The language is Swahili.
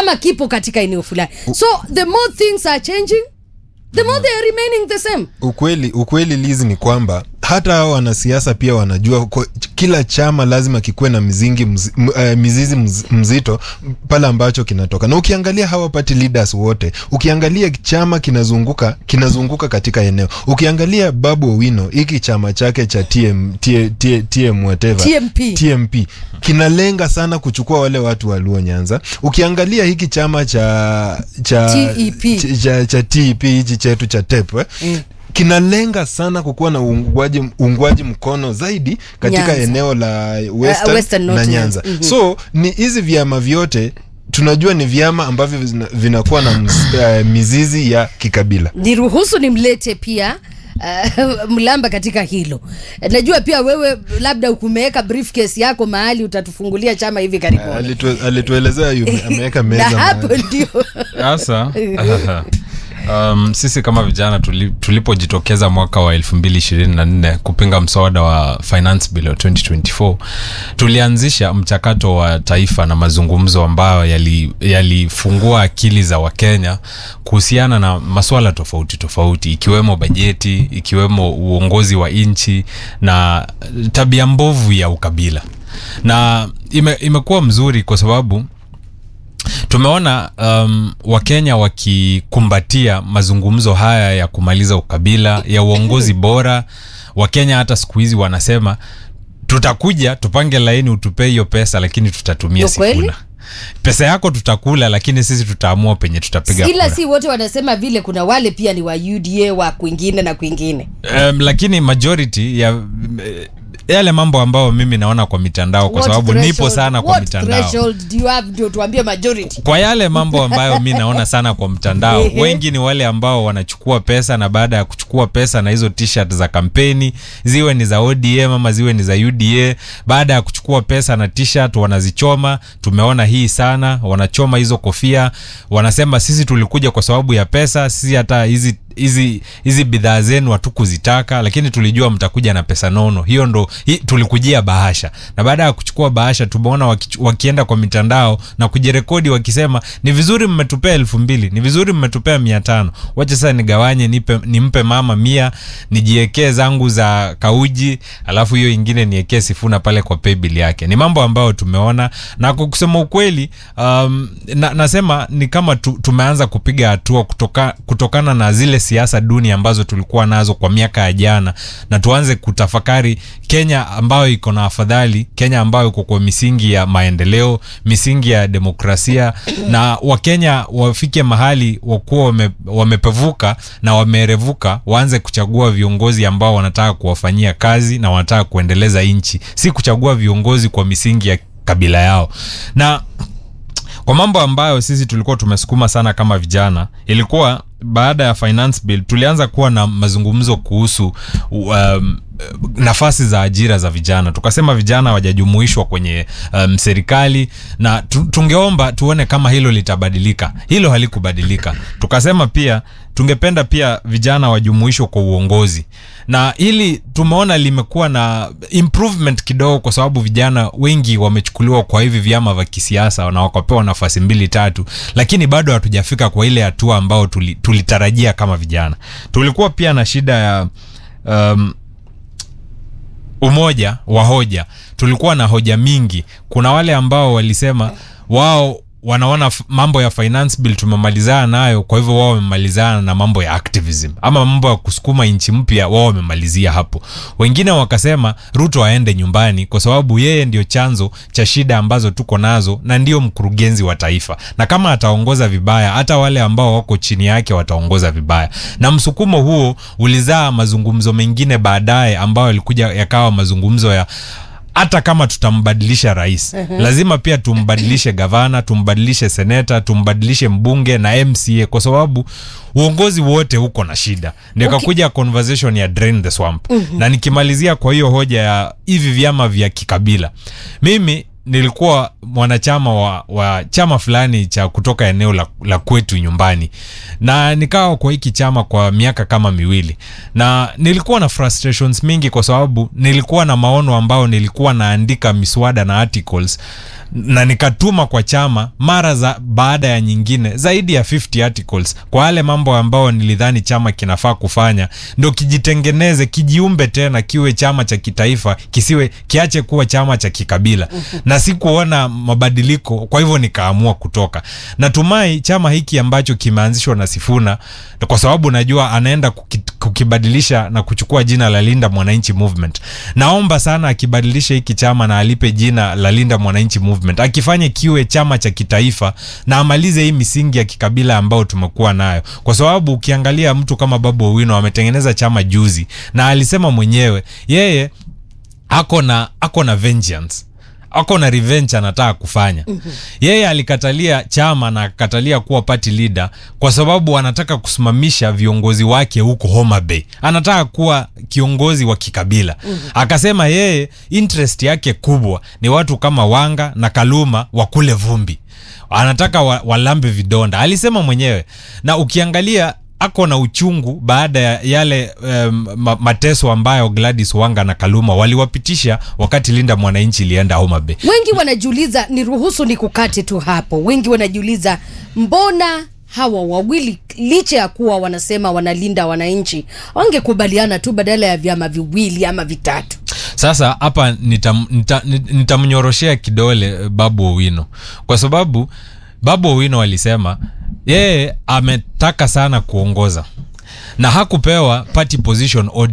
ama kipo katika eneo fulani so the more things are changing the more they are remaining the same ukweli ukweli lizi ni kwamba hata hao wanasiasa pia wanajua kwa, kila chama lazima kikuwe na mizingi mz, m, uh, mizizi mz, mzito pale ambacho kinatoka na ukiangalia hawa party leaders wote ukiangalia chama kinazunguka kinazunguka katika eneo ukiangalia babu owino hiki chama chake cha tm, TM, TM, TM whatever TMP. tmp kinalenga sana kuchukua wale watu wa luo nyanza ukiangalia hiki chama cha cha TEP. cha, cha, cha tep hichi chetu cha tep eh? Mm. kinalenga sana kukuwa na uungwaji, uungwaji mkono zaidi katika Nyanza. eneo la western, Uh, Western na North nyanza Nyanza. Mhm. so ni hizi vyama vyote tunajua ni vyama ambavyo vina- vinakuwa na mz, uh, mizizi ya kikabila niruhusu nimlete pia Uh, mlamba katika hilo najua pia wewe labda ukumeweka briefcase yako mahali utatufungulia chama hivi karibuni Alitu- alituelezea yu- ameweka na meza hapo mahali. ndio sasa um, sisi kama vijana tuli, tulipojitokeza mwaka wa 2024 kupinga mswada wa finance bill wa 2024 tulianzisha mchakato wa taifa na mazungumzo ambayo yali- yalifungua akili za wakenya kuhusiana na masuala tofauti tofauti ikiwemo bajeti ikiwemo uongozi wa nchi na tabia mbovu ya ukabila na ime, imekuwa mzuri kwa sababu tumeona um, wakenya wakikumbatia mazungumzo haya ya kumaliza ukabila ya uongozi bora wakenya hata siku hizi wanasema tutakuja tupange laini utupee hiyo pesa lakini tutatumia Ndio kweli? sifuna pesa yako tutakula lakini sisi tutaamua penye tutapiga ila kura si wote wanasema vile kuna wale pia ni wa uda wa kwingine na kwingine um, lakini majority ya eh, yale mambo ambayo mimi naona kwa mitandao kwa What sababu nipo threshold- sana kwa what mitandao threshold do you have ndio tuambie majority kwa yale mambo ambayo mi naona sana kwa mtandao Ehe. wengi ni wale ambao wanachukua pesa na baada ya kuchukua pesa na hizo t-shirt za kampeni ziwe ni za odm ama ziwe ni za uda baada ya kuchukua pesa na t-shirt wanazichoma tumeona hii sana wanachoma hizo kofia wanasema sisi tulikuja kwa sababu ya pesa sisi hata hizi hizi hizi bidhaa zenu hatukuzitaka lakini tulijua mtakuja na pesa nono hiyo ndo hi, tulikujia bahasha na baada ya kuchukua bahasha tumeona waki, wakienda kwa mitandao na kujirekodi wakisema ni vizuri mmetupea elfu mbili ni vizuri mmetupea mia tano wacha sasa nigawanye nipe, nimpe mama mia nijiekee zangu za kauji alafu hiyo ingine niekee sifuna pale kwa paybill yake ni mambo ambayo tumeona na kwa kusema ukweli um, na, nasema ni kama tu, tumeanza kupiga hatua kutoka, kutokana na zile siasa duni ambazo tulikuwa nazo kwa miaka ya jana na tuanze kutafakari kenya ambayo iko na afadhali kenya ambayo iko kwa misingi ya maendeleo misingi ya demokrasia na wakenya wafike mahali wakuwa wame, wamepevuka na wamerevuka waanze kuchagua viongozi ambao wanataka kuwafanyia kazi na wanataka kuendeleza nchi si kuchagua viongozi kwa misingi ya kabila yao na kwa mambo ambayo sisi tulikuwa tumesukuma sana kama vijana ilikuwa baada ya finance bill tulianza kuwa na mazungumzo kuhusu um, nafasi za ajira za vijana tukasema vijana wajajumuishwa kwenye um, serikali na tu, tungeomba tuone kama hilo litabadilika hilo halikubadilika tukasema pia tungependa pia vijana wajumuishwe kwa uongozi na hili tumeona limekuwa na improvement kidogo kwa sababu vijana wengi wamechukuliwa kwa hivi vyama vya kisiasa na wakapewa nafasi mbili tatu lakini bado hatujafika kwa ile hatua ambao tuli, tulitarajia kama vijana tulikuwa pia na shida ya um, umoja wa hoja tulikuwa na hoja mingi kuna wale ambao walisema wao wanaona f- mambo ya finance bill tumemalizana nayo kwa hivyo wao wamemalizana na mambo ya activism ama mambo ya kusukuma nchi mpya wao wamemalizia hapo wengine wakasema ruto aende nyumbani kwa sababu yeye ndio chanzo cha shida ambazo tuko nazo na ndio mkurugenzi wa taifa na kama ataongoza vibaya hata wale ambao wako chini yake wataongoza vibaya na msukumo huo ulizaa mazungumzo mengine baadaye ambayo yalikuja yakawa mazungumzo ya hata kama tutambadilisha rais uh-huh. lazima pia tumbadilishe gavana tumbadilishe seneta tumbadilishe mbunge na mca kwa sababu uongozi wote huko na shida ndio Okay. kakuja conversation ya drain the swamp uh-huh. na nikimalizia kwa hiyo hoja ya hivi vyama vya kikabila mimi nilikuwa mwanachama wa, wa chama fulani cha kutoka eneo la, la kwetu nyumbani na nikawa kwa hiki chama kwa miaka kama miwili na nilikuwa na frustrations mingi kwa sababu nilikuwa na maono ambao nilikuwa naandika miswada na articles na nikatuma kwa chama mara za baada ya nyingine zaidi ya 50 articles kwa yale mambo ambayo nilidhani chama kinafaa kufanya ndo kijitengeneze kijiumbe tena kiwe chama cha kitaifa kisiwe kiache kuwa chama cha kikabila na sikuona mabadiliko kwa hivyo nikaamua kutoka natumai chama hiki ambacho kimeanzishwa na sifuna kwa sababu najua anaenda kuki, kukibadilisha na kuchukua jina la linda mwananchi movement naomba sana akibadilisha hiki chama na alipe jina la linda mwananchi movement akifanye kiwe chama cha kitaifa na amalize hii misingi ya kikabila ambayo tumekuwa nayo kwa sababu ukiangalia mtu kama babu owino ametengeneza chama juzi na alisema mwenyewe yeye ako na ako na vengeance ako na revenge anataka kufanya mm-hmm. yeye alikatalia chama na akatalia kuwa party leader kwa sababu anataka kusimamisha viongozi wake huko Homa Bay anataka kuwa kiongozi wa kikabila mm-hmm. akasema yeye interest yake kubwa ni watu kama Wanga na Kaluma wakule vumbi anataka wa, walambe vidonda alisema mwenyewe na ukiangalia ako na uchungu baada ya yale um, ma- mateso ambayo Gladys Wanga na Kaluma waliwapitisha wakati Linda Mwananchi ilienda Homa Bay. wengi wanajiuliza ni ruhusu ni kukate tu hapo wengi wanajiuliza mbona hawa wawili licha ya kuwa wanasema wanalinda wananchi wangekubaliana tu badala ya vyama viwili ama vitatu Sasa hapa nitam- nita- nit- nitamnyoroshea kidole eh, Babu Owino kwa sababu Babu Owino alisema yeye ametaka sana kuongoza na hakupewa party position